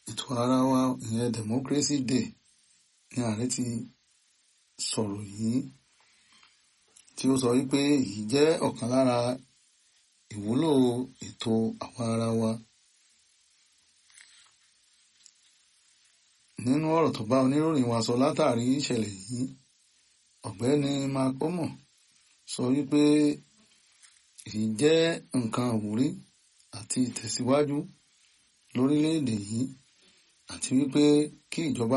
ètò ara wa ìyẹn democracy day ní ààrẹ ti sọ̀rọ̀ yìí tí ó sọ wípé èyí jẹ́ ọ̀kan lára ìwúlò ètò àwa ara wa nínú ọ̀rọ̀ tó bá oníròyìn wa sọ látàrí ìṣẹ̀lẹ̀ yìí ọ̀gbẹ́ni makomo sọ wípé èyí jẹ́ nǹkan àwúrí àti ìtẹ̀síwájú lórílẹ̀‐èdè yìí àti wípé kí ìjọba